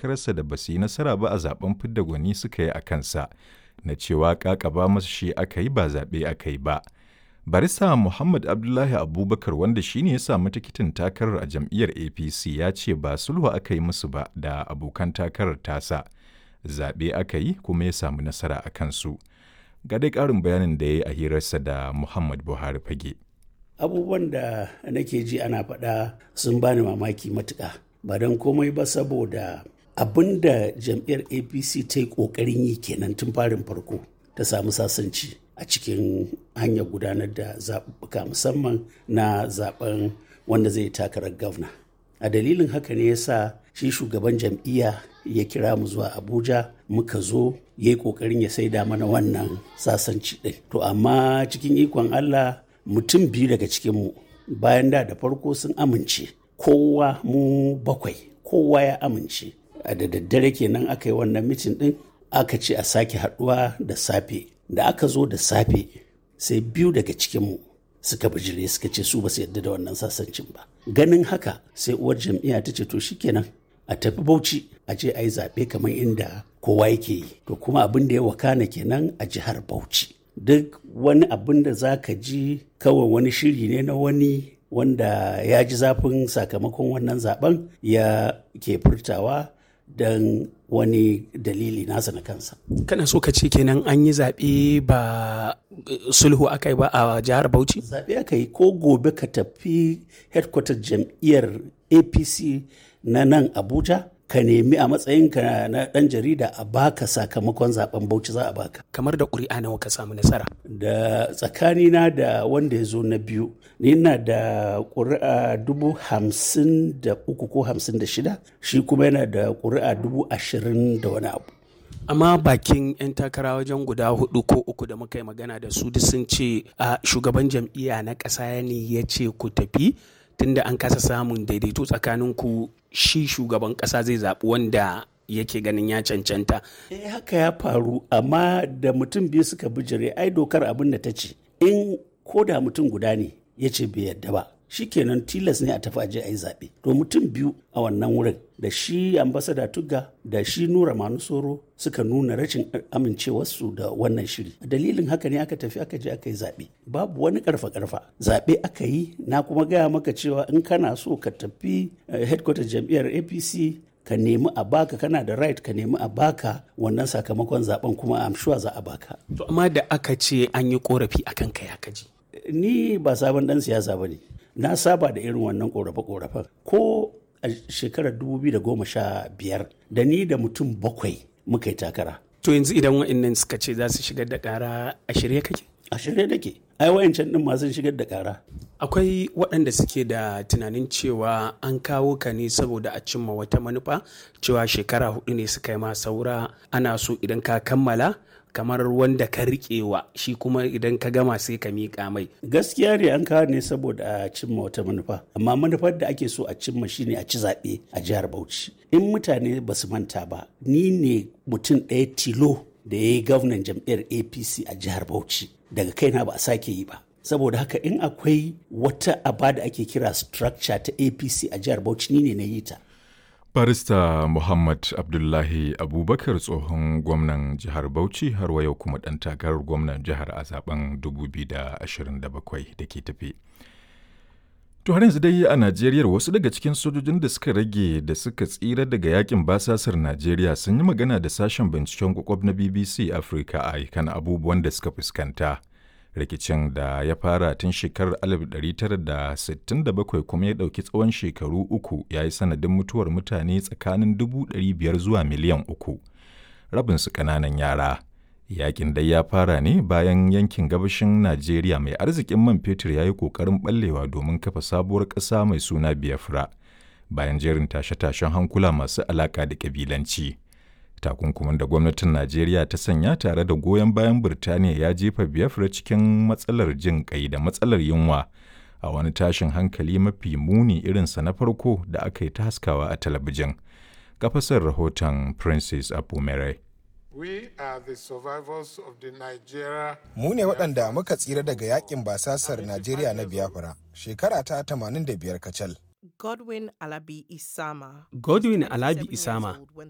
takararsa da ba su yi nasara ba a zaben fidda gwani suka yi a kansa na cewa ƙaƙaba masu shi aka yi ba zaɓe aka yi ba. Barista Muhammad Abdullahi Abubakar wanda shi ne ya samu tikitin takarar a jam'iyyar APC ya ce ba sulhu aka yi musu ba da abokan takarar tasa. Zaɓe aka yi kuma ya samu nasara a kansu. Ga dai ƙarin bayanin da ya yi a hirarsa da Muhammad Buhari fage. Abubuwan da nake ji ana faɗa sun bani mamaki matuƙa. Ba don komai ba saboda abin da jam'iyyar APC ta yi ƙoƙarin yi kenan tun farin farko ta samu sasanci. a cikin hanyar gudanar da zaɓuɓɓuka musamman na zaɓen wanda zai takarar gwamna a dalilin haka ne yasa shi shugaban jam'iyya ya kira mu zuwa abuja muka zo ya yi ƙoƙarin ya saida mana wannan sasanci ɗin to amma cikin ikon allah mutum biyu daga cikinmu bayan da da farko sun amince kowa mu bakwai kowa ya amince a da daddare kenan aka yi wannan mitin ɗin aka ce a sake haɗuwa da safe da aka zo da safe sai biyu daga cikinmu suka bijire suka ce su ba su yarda da wannan sasancin ba ganin haka sai uwar jam'iyya ta ce to shikenan a tafi bauchi a je a yi zaɓe kamar inda kowa yake yi to kuma abin da ya wakana kenan a jihar bauchi duk wani abin da za ka ji kawai wani shiri ne na wani wanda ya ji zafin sakamakon wannan zaben ya ke furtawa don wani dalili nasa na kansa. Kana so ka ce kenan an yi zaɓe ba sulhu aka yi ba a jihar Bauchi? Zaɓe aka yi ko gobe ka tafi headquarter jam'iyyar APC na nan Abuja ka nemi a matsayinka na ɗan jarida a baka sakamakon zaben Bauchi za a baka. Kamar da ƙuri'a nawa ka samu nasara? Da tsakanina da wanda ya zo na biyu, ni na da ƙuri'a dubu hamsin da uku ko hamsin da shida, shi kuma yana da ƙuri'a dubu ashirin da wani abu. amma bakin 'yan takara wajen guda hudu ko uku da muka yi magana da su duk sun ce a shugaban jam'iyya na ƙasa ne ya ce ku tafi tunda an kasa samun daidaito tsakanin ku shi shugaban ƙasa zai zaɓi wanda yake ganin ya cancanta. Eh haka ya faru amma da mutum biyu suka bijire ai dokar abin da ta ce in ko da mutum guda ne ya ce bai yadda ba shikenan tilas ne a tafi aje a yi zaɓe to mutum biyu a wannan wurin da shi ambasada tugga da shi nura manusoro suka nuna rashin amincewarsu da wannan shiri dalilin haka ne aka tafi aka je aka yi zaɓe babu wani karfa karfa zaɓe aka yi na kuma gaya maka cewa in kana so ka tafi headquarter jam'iyyar apc ka nemi a baka kana da right ka nemi a baka wannan sakamakon zaben kuma am sure za a baka to amma da aka ce an yi korafi akan kai haka ji ni ba sabon dan siyasa bane na saba da irin wannan korafe-korafen ko a shekarar 2015 da ni da mutum bakwai muka yi takara to yanzu idan wa'annan suka ce za su shigar da kara a shirye kake a shirye nake ai wayancan din masu shigar da kara akwai waɗanda suke da tunanin cewa an kawo ka ne saboda a cimma wata manufa cewa shekara hudu ne suka yi ma saura ana so idan ka kammala kamar wanda ka riƙewa shi kuma idan ka gama sai ka miƙa mai gaskiya ne an kawo ne saboda a cimma wata manufa amma manufar da ake so a cimma shine a ci zaɓe a jihar bauchi in mutane ba su manta ba ni ne mutum ɗaya tilo da ya yi gwamnan jam'iyyar apc a jihar bauchi daga kaina ba a sake yi ba saboda haka in akwai wata aba da ake kira structure ta apc a jihar bauchi ni ne na yi ta Barista Muhammad Abdullahi Abubakar tsohon gwamnan jihar Bauchi har wa yau kuma ɗan takarar gwamnan jihar a zaben 2027 da ke tafi. To har yanzu dai a Najeriya wasu daga cikin sojojin da suka rage da suka tsira daga yakin basasar Najeriya sun yi magana da sashen binciken kwakwab na BBC Africa a kan abubuwan da suka fuskanta. rikicin da ya fara tun shekarar 1967 kuma ya ɗauki tsawon shekaru uku ya yi sanadin mutuwar mutane tsakanin 500 zuwa miliyan uku rabinsu ƙananan yara yakin dai ya fara ne bayan yankin gabashin najeriya mai arzikin man fetur ya yi ƙoƙarin ɓallewa domin kafa sabuwar ƙasa mai suna biafra bayan jerin tashe-tashen hankula masu alaƙa da ƙabilanci. takunkumin da gwamnatin najeriya ta sanya tare da goyon bayan birtaniya ya jefa biafra cikin matsalar jin kai da matsalar yunwa a wani tashin hankali mafi muni irinsa na farko da aka yi ta haskawa a talabijin kafasar rahoton princess apumere Mu ne waɗanda muka tsira daga yakin basasar Najeriya na Biafra shekara ta 85 kacal. Godwin Alabi Isama. Godwin Alabi Isama